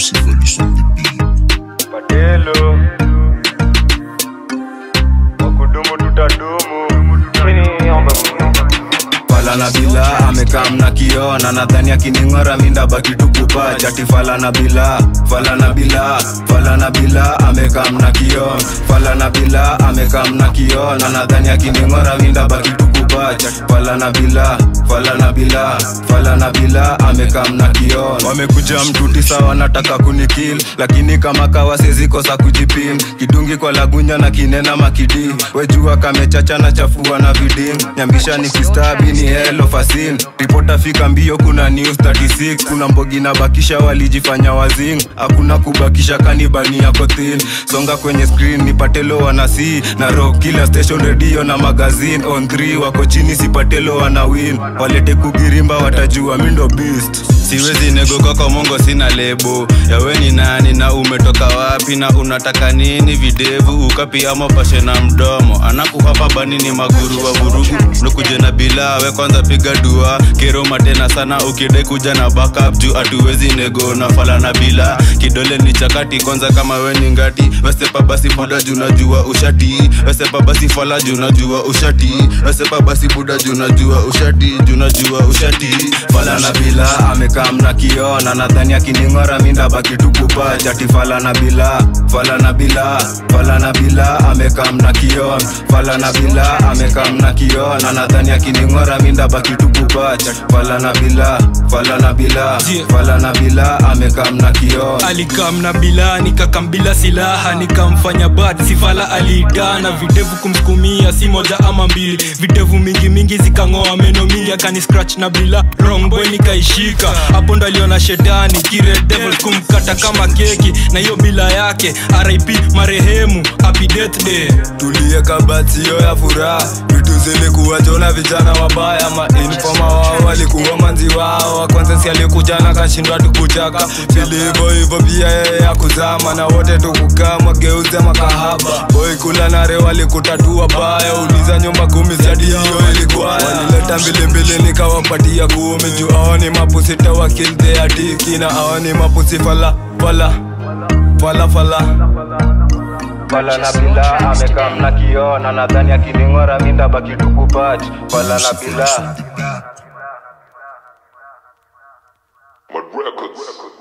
Patelo wakudumu tutadumu fala na bila amekam na kiona nadhani akining'ora mindabaki tukupa chati fala na bila fala na bila fala na bila amekam na kiona fala na bila amekam na kiona nadhani akining'ora mindabaki tukupa chati fala na bila fala na bila fala na bila amekam na kiona wamekuja mtuti sawa wanataka kunikil lakini kama kawa sezikosa kujipim kidungi kwa lagunya na kinena makidi wejua kamechacha na chafua na vidim nyambisha ni kistabi ni helo fasin ripota fika mbio kuna news 36 kuna mbogi na bakisha walijifanya wazing hakuna kubakisha kanibani yako thin songa kwenye screen nipatelo wanasi na rock kila station radio na magazine on 3 wako chini sipatelo wana win walete kugirimba watajua mindo beast siwezi negoka kwa mongo sina lebo yawe ni nani na umetoka wapi na unataka nini videvu ukapi ama pashe na mdomo anakuhapa bani ni maguru wa vurugu nukuje na bila we kwanza piga dua keroma tena sana ukidai kuja na backup juu atuwezi nego na fala na bila kidole ni chakati kwanza kama we ni ngati wesepa basi buda juu najua ushati wesepa basi fala juu najua ushati wesepa basi buda juu najua ushati juu najua ushati fala na bila amekam na kiona nadhani akining'ora mindabaki tukupa chati fala na bila fala na bila fala na bila amekam na kiona fala na bila amekam na kiona nadhani akining'ora mindabaki tukupa chati fala na bila fala na bila fala na bila amekam na kiona alikam na bila nikakam bila silaha nikamfanya bad sifala aliidana videvu kumsukumia si moja ama mbili videvu mingi mingi zikang'oa meno mingi akani scratch na bila wrong boy nikaishika hapo ndo aliona shetani kire devil kumkata kama keki na hiyo bila yake rip marehemu happy death day tulie kabatio ya furaha vitu zilikuwa jona vijana wabaya mainfoma wao walikuwa manzi wao wakwanzesi alikuja na kashindwa tukuchaka vilivo hivo pia yeye ya kuzama na wote tukukama geuze makahaba boy kula nare walikutatua baya uliza nyumba kumi sadi hiyo ilikuwa walileta mbilimbili nikawapatia kumi juu aoni mapusi tawakildeatiki na aoni mapusi fala fala fala fala fala na bila amekam na kiona nadhani akining'ora mindabaki tukupati fala na bila Mad Records.